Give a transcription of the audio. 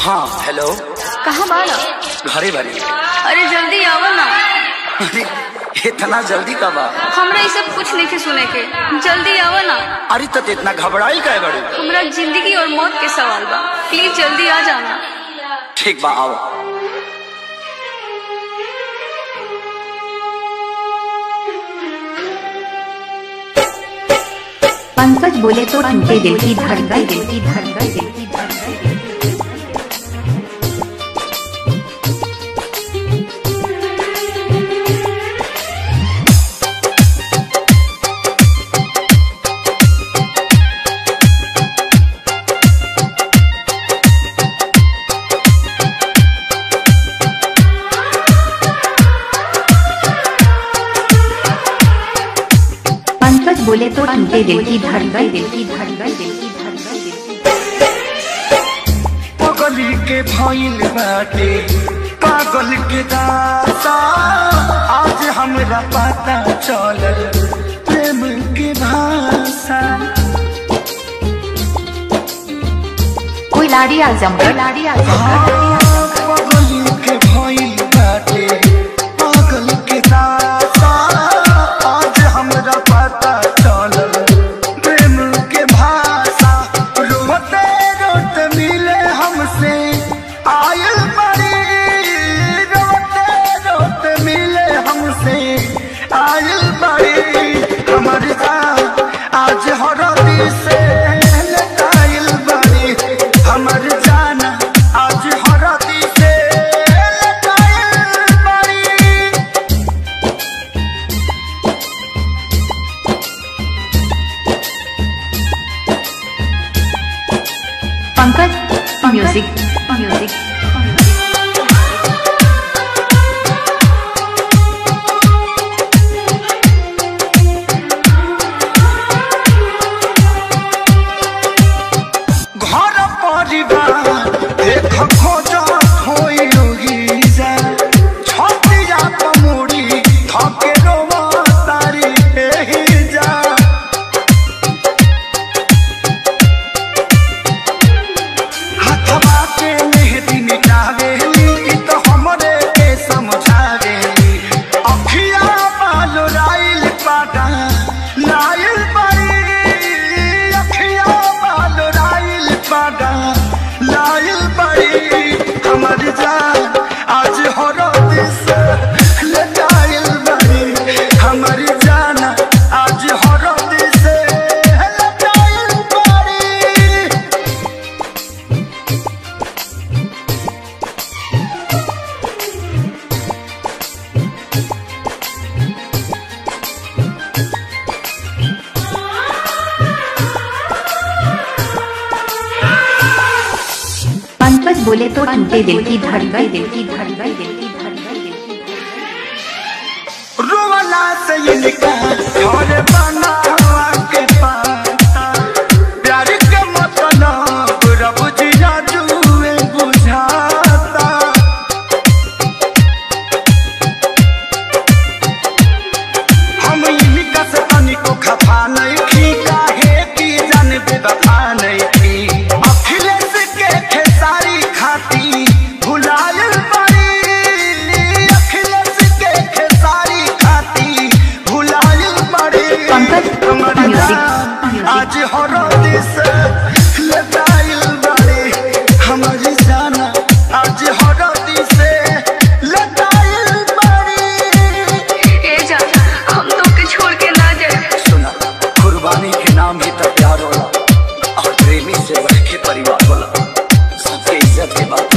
हाँ हेलो कहाँ बाड़ा घरे बारी अरे जल्दी आओ ना अरे इतना जल्दी कब आ हमरा ये सब कुछ नहीं सुने के जल्दी आओ ना अरे तो इतना घबराई काय बड़े हमरा जिंदगी और मौत के सवाल बा प्लीज जल्दी आ जाना ठीक बा आओ पंकज बोले तो टूटे दिल की धड़कन दिल की धड़कन दिल की धड़कन पंकज बोले तो टूटे दिल की धड़कन दिल की धड़कन दिल की धड़कन दिल की पगली के भइल बाटे पागल के दाता आज हमरा पता चलल प्रेम के भाषा कोई लाड़ी आजम कोई लाड़ी आजम पगली के भइल बाटे पागल के दाता आज हमरा पता चलल प्रेम के भाषा रोते रोते मिले हमसे आयल बड़ी रोते रोते मिले हमसे आयल बड़ी हमर जान आज हरदी से लटाइल बड़ी हमर जान आज हरदी से लटाइल बड़ी पंकज म्यूजिक म्यूजिक घर परिवार देख खोज होई जा छतिया पमुड़ी धके रोवा तारी एही जा हथवा के मेहदी मिटावेली ई तो हमरे के समझावेली अखिया बाल राइल पाटा लाइल बड़ी अखिया बाल राइल पाटा लाइल बड़ी हमर जान आज हरद से लटाइल बड़ी हमर जान आज हरद से लटाइल बड़ी पंकज बोले तो टूटे दिल की धड़कन दिल की धड़कन दिल की धड़कन दिल की धड़कन रोवला से इनका घर बनावा के पाता प्यार के मतलब रब जिया जुए बुझाता हम इनका से तनिको खफा नहीं थी काहे की जान बेवफा नहीं थी अखिलेश के खेसारी खाती भुलायल बड़ी अखिलेश के खेसारी खाती भुलायल बड़ी पंकज, हमर म्यूजिक, जान म्यूजिक। आज हरदी से लटाइल बड़ी हमर जान आज हरदी से लटाइल बड़ी ए जा हम तो के छोड़ के ना जाए सुना कुर्बानी के नाम ही तो प्यार होला और प्रेमी से बढ़ के परिवार होला सबके इज्जत के बात